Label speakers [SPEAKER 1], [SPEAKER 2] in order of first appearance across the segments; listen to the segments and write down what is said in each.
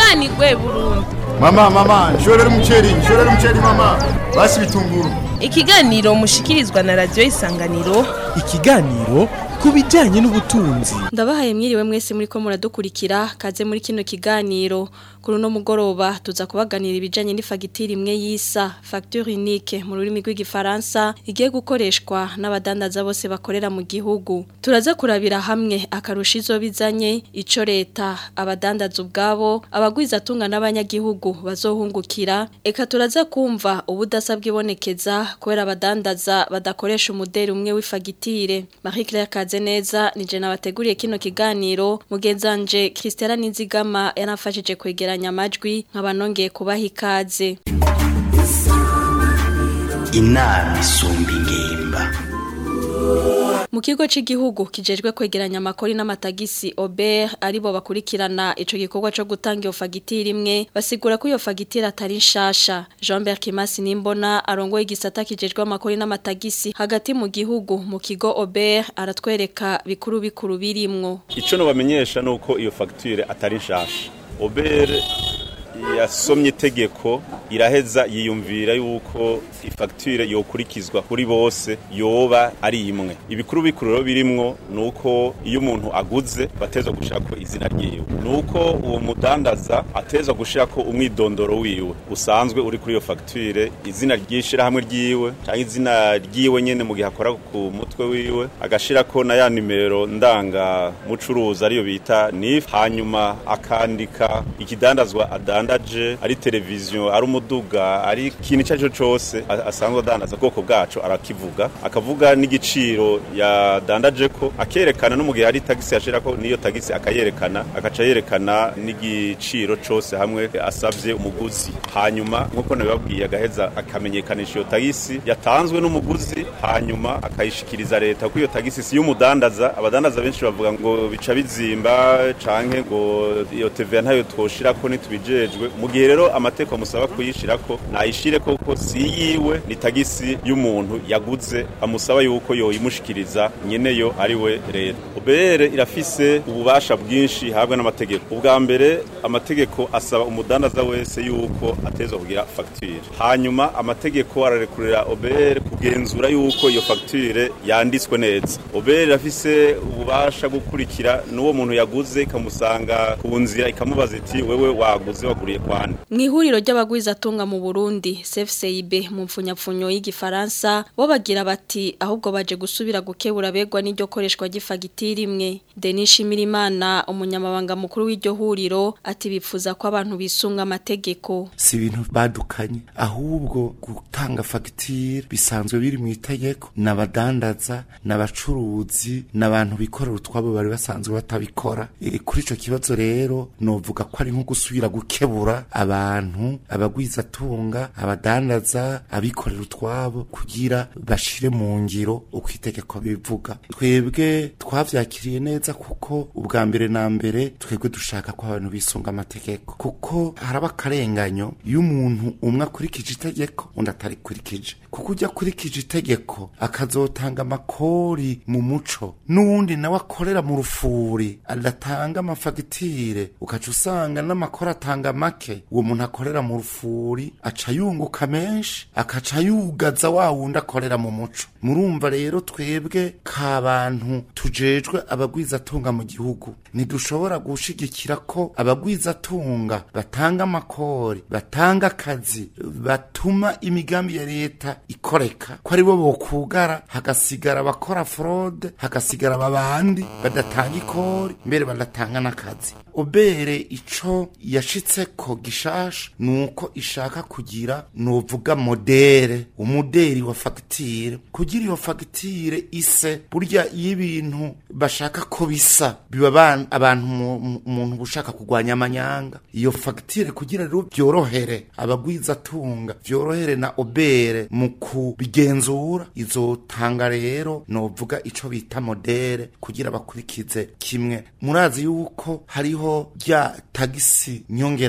[SPEAKER 1] tunganirwe burundu
[SPEAKER 2] Mama, mama, nshorera umuceri, nshorera umuceri mama. Basi bitunguru.
[SPEAKER 1] ikiganiro mushikirizwa na radiyo isanganiro
[SPEAKER 3] ikiganiro ku bijyanye n'ubutunzi
[SPEAKER 4] ndabahaye mwiriwe mwese muri ko muradukurikira kaze muri kino kiganiro kuri uno mugoroba tuza kubaganira ibijyanye n'ifagitire imwe y'isa fagitire unique mu rurimi rw'igifaransa igiye gukoreshwa n'abadandaza bose bakorera mu gihugu turaza kurabira hamwe akarusha izo bizanye icyo leta abadandaza ubwabo abagwizatunga n'abanyagihugu bazohungukira eka turaza kumva ubudasa bwibonekeza kubera abadandaza badakoresha umuderi umwe w'ifagitire marie claire kaze neza nije nabateguriye kino kiganiro mugenzanje Christella Nizigama yanafashije kwegeranya amajwi nkaba nongeye kubaha ikaze
[SPEAKER 5] inama isumba ingimba
[SPEAKER 4] mu kigo cy'igihugu kijejwe kwegeranya amakori n'amatagisi Ober aribo bakurikirana ico gikorwa cyo gutanga iyo fagitire imwe basigura ko iyo fagitire atari nshasha Jean-Bert Kimasi Nimbona arongoye igisata kijejwe amakori n'amatagisi hagati mu gihugu mu kigo Ober aratwereka bikuru bikuru birimwo
[SPEAKER 6] icyo nubamenyesha ni uko iyo fagitire atari nshasha obere yasomye itegeko iraheza yiyumvira yuko ifagitire yokurikizwa kuri bose yoba ari imwe ibikuru bikuru rero birimwo ni uko iyo umuntu aguze bateza gushaka izina ryiwe ni uko uwo mudandaza ateza gushaka umwidondoro wiwe usanzwe uri kuri iyo fagitire izina ry'ishyirahamwe ryiwe cyangwa izina ryiwe nyine mu gihe akora ku mutwe wiwe agashyirako na ya nimero ndangamucuruzi ariyo bita nif hanyuma akandika ikidandazwa adandaje ari televiziyo ari umuduga ari ikintu icyo ari cyo cyose asanzwe adandaza ubwoko bwacu arakivuga akavuga n'igiciro yadandaje ko akerekana no mu gihe hari tagisi yashira ko niyo tagisi akayerekana agaca yerekana n'igiciro cyose hamwe asabye umuguzi hanyuma nk'uko nabibabwiye agaheza akamenyekanisha iyo tagisi yatanzwe n'umuguzi hanyuma akayishikiriza leta ko iyo tagisi si y'umudandaza abadandaza benshi bavuga ngo bica bizimba canke ngo iyo TVA ntayo twoshira ko nitubijejwe mu gihe rero amateko amusaba kuyishira ko nayishire koko si yiwe ni tagisi y'umuntu yaguze amusaba yuko yoyimushikiriza nyene yo ari we leta ubere irafise ububasha bwinshi habwa n'amategeko ubwa mbere amategeko asaba umudandaza wese yuko atezwa kugira fagitire hanyuma amategeko ararekurira obere kugenzura yuko iyo fagitire yanditswe neza obere irafise ububasha gukurikira n'uwo muntu yaguze ikamusanga ku nzira ikamubaza iti wewe waguze waguriye kwande
[SPEAKER 4] mu ihuriro ry'abagwizatunga mu Burundi CFCIB mu mfunyapfunyo y'igifaransa bo bagira bati ahubwo baje gusubira gukebura begwa n'iryo koreshwa ry'ifagitire imwe Denis Shimirimana umunyamabanga mukuru w'iryo huriro ati bipfuza ko abantu bisunga amategeko
[SPEAKER 7] si ibintu badukanye ahubwo gutanga fagitire bisanzwe biri mu itegeko n'abadandaza n'abacuruzi n'abantu bikorera utwabo bari basanzwe batabikora e, kuri ico kibazo rero novuga ko ari nko gusubira gukebura abantu abagwizatunga abadandaza abikorera utwabo kugira bashire mu ngiro uko itegeko bivuga twebwe twavyakiriye neza kuko ubwa mbere na mbere twebwe dushaka ko abantu bisunga amategeko kuko haraba akarenganyo iyo umuntu umwe akurikije itegeko undi atarikurikije kuko ujya akurikije itegeko akazotanga amakori mu muco n'uwundi nawe akorera mu rufuri adatanga amafagitire ukaca usanga n'amakori atanga make uwo muntu akorera mu rufuri aca yunguka menshi akaca yugaza wa wundi akorera mu muco murumva rero twebwe k'abantu tujejwe abagwizatunga mu gihugu ntidushobora gushigikira ko abagwizatunga batanga amakori batanga akazi batuma imigambi ya leta ikoreka ko aribo bokugara hagasigara abakora fraude hagasigara ababandi badatanga ikori mbere badatanga n'akazi obere ico yashitseko gishasha nuko ishaka kugira novuga modere umuderi wa fagitire kugira iyo fagitire ise burya iyo ibintu bashaka ko bisa biba abantu umuntu ushaka kugwanya amanyanga iyo fagitire kugira rero byorohere abagwizatunga byorohere na obere mu kubigenzura izotanga rero novuga ico bita modere kugira bakurikize kimwe murazi yuko hariho rya tagisi nyongera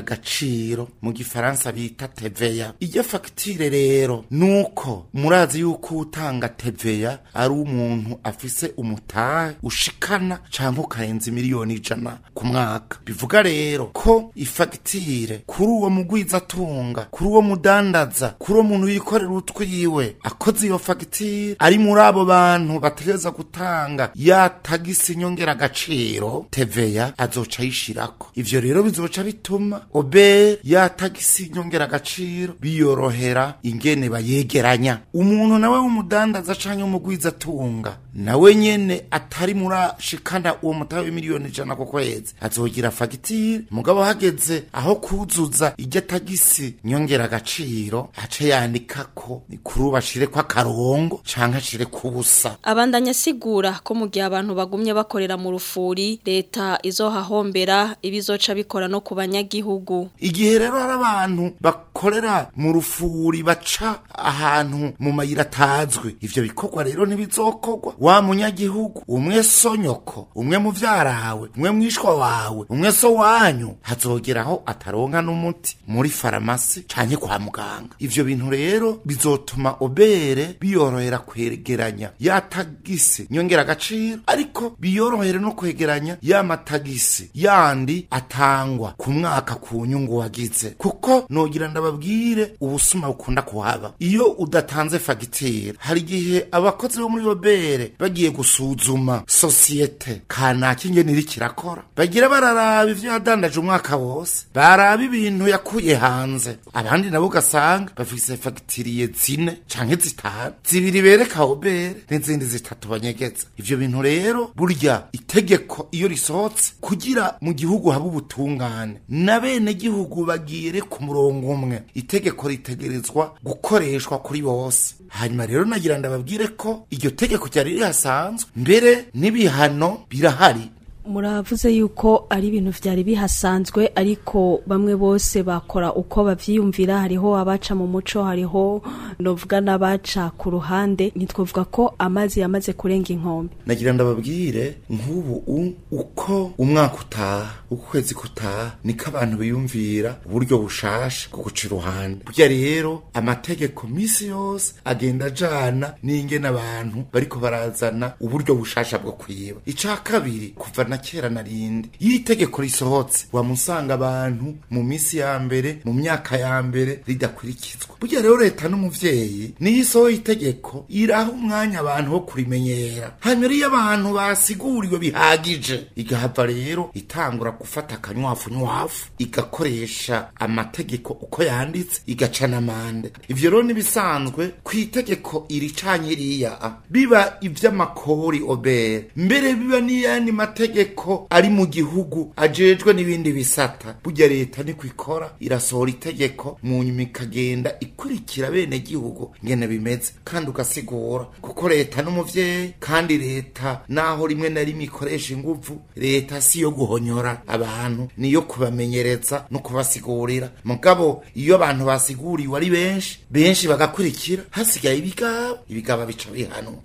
[SPEAKER 7] nyongeragaciro mu gifaransa bita teveya iyo fagitire rero nuko murazi yuko utanga teveya ari umuntu afise umutahe ushikana canke ukarenza miliyoni ijana ku mwaka bivuga rero ko ifagitire kuri uwo mugwizatunga kuri uwo mudandaza kuri uwo muntu yikorera utwiwe akoze iyo fagitire ari muri abo bantu bategereza gutanga ya tagisi nyongeragaciro teveya azoca ayishirako ivyo rero bizoca bituma obere ya tagisi nyongeragaciro biyorohera ingene bayegeranya umuntu nawe w'umudandaza canke w'umugwizatunga nawe nyene atari murashikana uwo mutahe w'imiliyoni ijana ku kwezi azogira fagitire mugabo hageze aho kuzuza iryo tagisi nyongeragaciro ace yandikako kuri ubu ashireko akarongo canke ashireko ubusa
[SPEAKER 4] abandanya asigura ko mu gihe abantu bagumye bakorera mu rufuri leta izohahombera ibizoca bikora no ku banyagihugu
[SPEAKER 7] igihe rero hari abantu bakorera mu rufuri baca ahantu mu mayira atazwi ivyo bikorwa rero ntibizokorwa wa munyagihugu umwe so nyoko umwe muvyarawe umwe mwishwa wawe umwe so wanyu hazogeraho ataronka n'umuti muri faramasi canke kwa muganga ivyo bintu rero bizotuma obere biyorohera kwegeranya ya tagisi nyongera agaciro ariko biyorohere no kwegeranya ya matagisi yandi atangwa ku mwaka ku nyungu wagize kuko nogira ndababwire ubusuma bukunda kuhaba iyo udatanze fagitire hari igihe abakozi bo muri obere bagiye gusuzuma sosiyete kanaka ingene iriko irakora bagira bararaba ivyo yadandaje umwaka wose baraba ibintu yakuye hanze abandi nabo ugasanga bafise fagitiriye zine canke zitanu zibiri bereka obere n'izindi zitatu banyegeza ivyo bintu rero burya itegeko iyo risohotse kugira mu gihugu haba ubutungane na bene gihugu bagire ku murongo umwe itegeko ritegerezwa gukoreshwa kuri bose hanyuma rero nagira ndababwire ko iryo tegeko ryari rihasanzwe mbere n'ibihano birahari
[SPEAKER 8] muravuze yuko ari ibintu vyari bihasanzwe ariko bamwe bose bakora uko bavyiyumvira hariho abaca mu muco hariho novuga n'abaca ku ruhande ntitwovuga ko amazi yamaze kurenga inkombe
[SPEAKER 7] nagira ndababwire nk'ubu u- uko umwaka utaha uko ukwezi kutaha niko abantu biyumvira uburyo bushasha bwo guca iruhande burya rero amategeko misi yose agenda ajana n'ingene abantu bariko barazana uburyo bushasha bwo kwiba ica kabiri kuva na kera na rindi iyo itegeko risohotse wamusanga abantu mu misi ya mbere mu myaka ya mbere ridakurikizwa burya rero leta n'umuvyeyi niyo isohoye itegeko iraha umwanya abantu wo kurimenyera hanyuma iyo abantu basiguriwe bihagije igahava rero itangura gufata akanywafunywafu igakoresha amategeko uko yanditse igaca n'amande ivyo rero nibisanzwe ku itegeko iri canke iriya biba ivy'amakori obere mbere biba n'iyandi mategeko ari mu gihugu ajejwe n'ibindi bisata burya leta niko ikora irasohora itegeko mu nyuma ikagenda ikurikira bene gihugu ngene bimeze kandi ugasigura kuko leta n'umuvyeyi kandi leta naho rimwe na rimwe ikoresha inguvu leta si yo guhonyora abantu niyo kubamenyereza no kubasigurira mugabo iyo abantu basiguriwe ari benshi benshi bagakurikira hasigaye ibigaba ibigaba bica bihanwa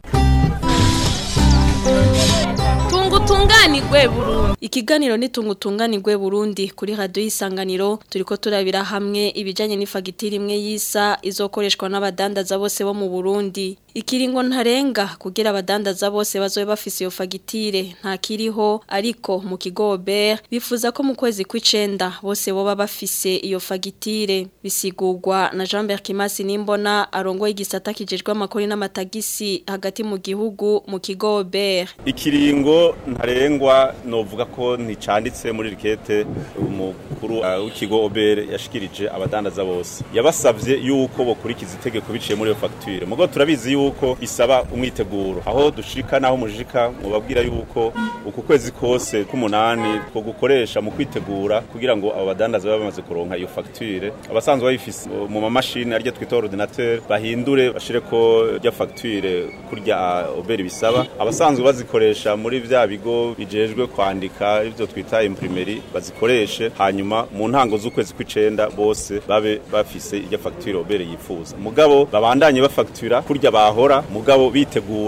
[SPEAKER 1] tunga utunganirwe burundu
[SPEAKER 4] Ikiganiro nitunga utunganirwe Burundi kuri radio y'isanganiro turiko turabira hamwe ibijanye n'ifagitire imwe yisa izokoreshwa n'abadandaza bose bo mu Burundi. Ikiringo ntarenga kugira abadandaza bose bazobe bafise iyo fagitire nta kiriho ariko mu kigo Ober bifuza ko mu kwezi kw'icenda bose boba bafise iyo fagitire bisigurwa na Jean-Bert Kimasi Nimbona arongoye igisata kijejwe amakori n'amatagisi hagati mu gihugu mu kigo Ober.
[SPEAKER 6] ikiringo ntarengwa novuga ko nticanditse muri rikete umukuru uh, w'ikigo obere yashikirije abadandaza bose yabasavye yuko bokurikiza itegeko biciye muri iyo fagitire mugo turabizi yuko bisaba umwiteguro aho dushika naho mujika mubabwira yuko uku kwezi kose k'umunani two gukoresha mu kwitegura kugira ngo abo badandaza babe bamaze kuronka iyo fagitire abasanzwe bayifise uh, mu mamashini arya twita ordinateur bahindure bashireko rya fagitire kurya uh, obere bisaba abasanzwe bazikoresha muri vya bigo bijejwe kwandika ivyo twita imprimeri bazikoreshe hanyuma mu ntango z'ukwezi kw'icenda bose babe bafise irya fagitire obere yifuza mugabo babandanye bafagitira kurya bahora mugabo bitegura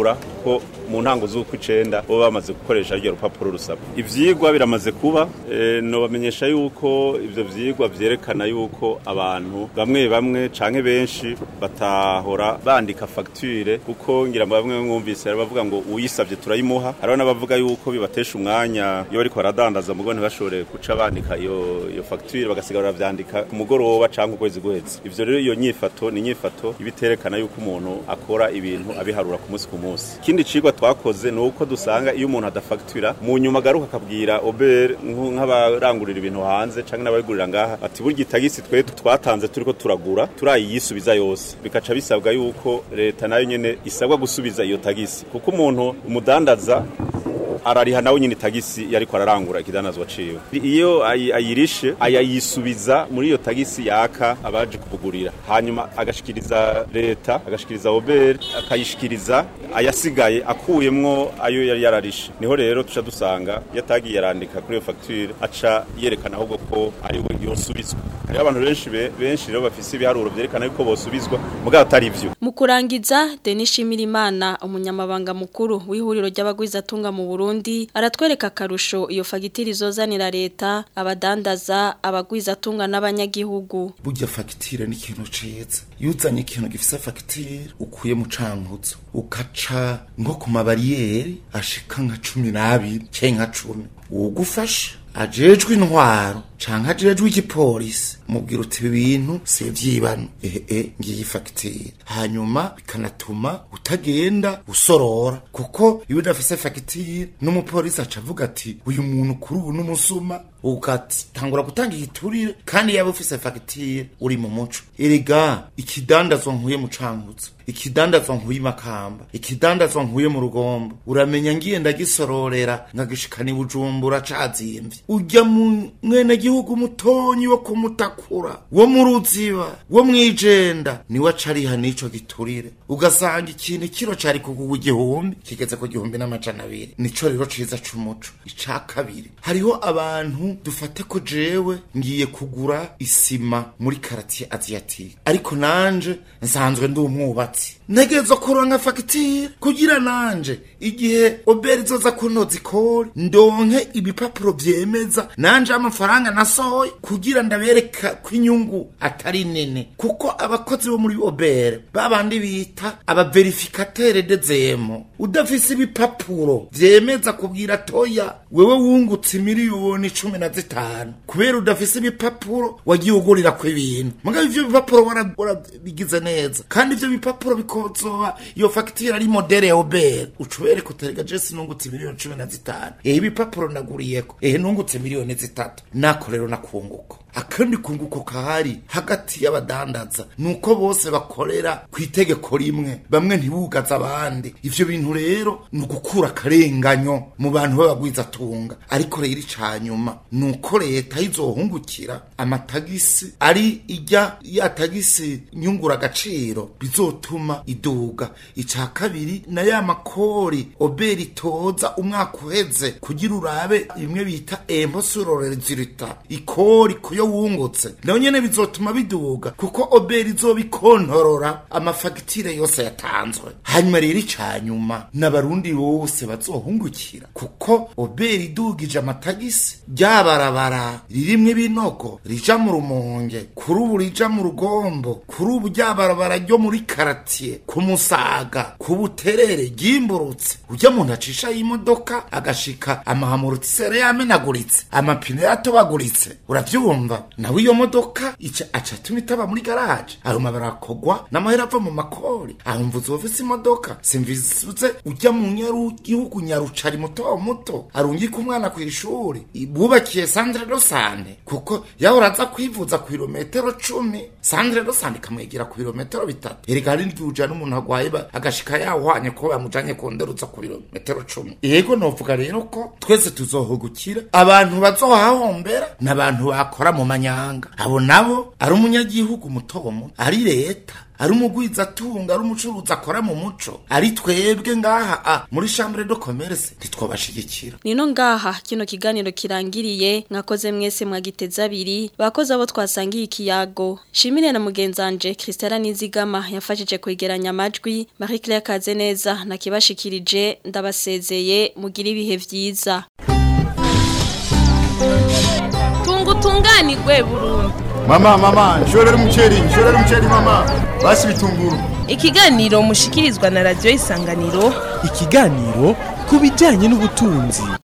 [SPEAKER 6] yuko mu ntango z'uko icenda bo bamaze gukoresha ryo rupapuro rusaba ivyigwa biramaze kuba e, nobamenyesha yuko ivyo vyigwa vyerekana yuko abantu bamwe bamwe canke benshi batahora bandika facture kuko ngira ngo bamwe mwumvise bavuga ngo uyisavye turayimuha hariho n'abavuga yuko bibatesha umwanya iyo bariko baradandaza mugo ntibashobore guca bandika iyo iyo facture bagasigara baravyandika ku mugoroba canke ukwezi guheze ivyo rero iyo nyifato ni inyifato ibiterekana yuko umuntu akora ibintu abiharura ku munsi ku munsi ikindi cigwa twakoze ni uko dusanga iyo umuntu adafactura mu nyuma agaruka akabwira ober nk'abarangurira ibintu hanze canke n'ababigurira ngaha ati burya itagisi twe twatanze turiko turagura turayisubiza yose bikaca bisabwa yuko leta nayo nyene isabwa gusubiza iyo tagisi kuko umuntu umudandaza arariha nawe nyine tagisi yariko ararangura ikidanazwa ciwe iyo ayi- ayirishe ayayisubiza muri iyo tagisi yaka abaje kubugurira hanyuma agashikiriza leta agashikiriza obere akayishikiriza ayasigaye akuyemwo ayo yari yararishe niho rero tuca dusanga yatagiye yarandika kuri iyo facture aca yerekana ahubwo ko ari we yosubizwa hariho abantu benshi be- benshi rero bafise ibiharuro vyerekana yuko bosubizwa mugabo atari ivyo
[SPEAKER 4] Mu kurangiza Denis Shimirimana umunyamabanga mukuru w'ihuriro ry'abagwizatunga mu Burundi aratwereka akarusho iyo fagitire izozanira leta abadandaza abagwizatunga n'abanyagihugu
[SPEAKER 7] burya fagitire ni ikintu ciza iyo uzanye ikintu gifise fagitire ukuye mu cankuzo ukaca nko ku mabariyeri ashika nka cumi n'abiri canke nka cumi uwugufasha ajejwe intwaro canke ajejwe igipolisi mubwira uti ibi bintu si ivyibano ehe ngiyi fagitire hanyuma bikanatuma utagenda usorora kuko iyo udafise fagitire n'umupolisi aca avuga ati uyu muntu kuri ubu n'umusuma ugatangura gutanga igiturire kandi yaba ufise fagitire uri mu muco erega ikidandazwa nkuye mu cankuzo ikidandazwa nkuye makamba ikidandazwa nkuye mu rugombo uramenya ngiye ndagisororera nkagishikana i bujumbura cazimvye urya mu mwene gihugu mutonyi wo kumutakura wo mu ruziba wo mwijenda niwe acariha n'ico giturire ugasanga ikintu kiro cari kugugwa igihumbi kigeze ku gihumbi n'amajana abiri nico rero ciza c'umuco ica kabiri hariho abantu dufate ko jewe ngiye kugura isima muri karatiye asiatique ariko nanje nsanzwe ndi umwubatsi ntegerezwa kuronka fagitire kugira nanje igihe oberi zoza kunoza ikori ndonke ibipapuro vyemeza nanje amafaranga nasohoye kugira ndabereka ko inyungu atari nini kuko abakozi bo muri obere babandi bita abaverifikatere dezemo udafise ibipapuro vyemeza kubwira toya wewe wungutse miliyoni cumi na zitanu kubera udafise ibipapuro wagiye ugurira ko ibintu mugabo ivyo bipapuro wara- warabigize neza kandi ivyo bipapuro bikozoba iyo fagitire ari modere ya obere ucubereka uterega jesi nungutse miliyoni cumi na zitanu ehe ibipapuro naguriyeko ehe nungutse miliyoni zitatu nako rero nakunguko akandi kunguko kahari hagati y'abadandaza nuko bose bakorera ku itegeko rimwe bamwe ntibugaza abandi ivyo bintu rero ni ugukura akarenganyo mu bantu b'abagwizatunga ariko rero icanyuma nuko leta izohungukira amatagisi ari ijya ya tagisi nyungura agaciro bizotuma iduga ica kabiri na ya makori oberi itoza umwaka uheze kugira urabe bimwe bita emposurorezirita ikori kuyo wungutse nayo nyene bizotuma biduga kuko oberi izoba ikontorora amafagitire yose yatanzwe hanyuma rero icanyuma n'abarundi bose bazohungukira kuko oberi idugije amatagisi ryabarabara ririmwe ibinogo rija mu rumonge kuri ubu rija mu rugombo kuri ubu ryabarabara ryo muri karatiye ku musaga ku buterere ryimburutse ujya muntu acisha y'imodoka agashika amahamurutisere yamenaguritse amapine yatobaguritse uravyumva nawe iyo modoka ica aca atuma itaba muri garaje ayo mabarakogwa n'amahera ava mu makori aho mvuze ufise imodoka simvizuze ujya mu nyaru gihugu nyarucari muto muto arungika umwana ku ishuri bubakiye sandre do sante kuko yahora aza kwivuza ku birometero cumi sandre do sante ikamwegera ku birometero bitatu erega hari n'igihe ujana umuntu agwaye ba- agashika yahwanye ko bamujanye kunderuza ku birometero cumi yego novuga rero ko twese tuzohugukira abantu bazohahombera n'abantu bakora mu manyanga abo nabo ari umunyagihugu muto muto ari leta ari umugwiza atunga ari umucuruzi akora mu muco ari twebwe ngaha a muri chambre de commerce ntitwabashigikira
[SPEAKER 4] Nino ngaha kino kiganiro kirangiriye mwakoze mwese mwagiteza abiri bakoze abo twasangiye ikiyago shimire na mugenzanje Christella Nizigama yafashije kwegeranya amajwi Marie Claire Kazeneza nakibashikirije ndabasezeye mugira ibihe vyiza
[SPEAKER 1] tunga utunganirwe burundu
[SPEAKER 2] mama mama nshorera umuceri nshorera umuceri mama basi bitunguru
[SPEAKER 1] ikiganiro mushikirizwa na radiyo isanganiro
[SPEAKER 3] ikiganiro ku bijyanye n'ubutunzi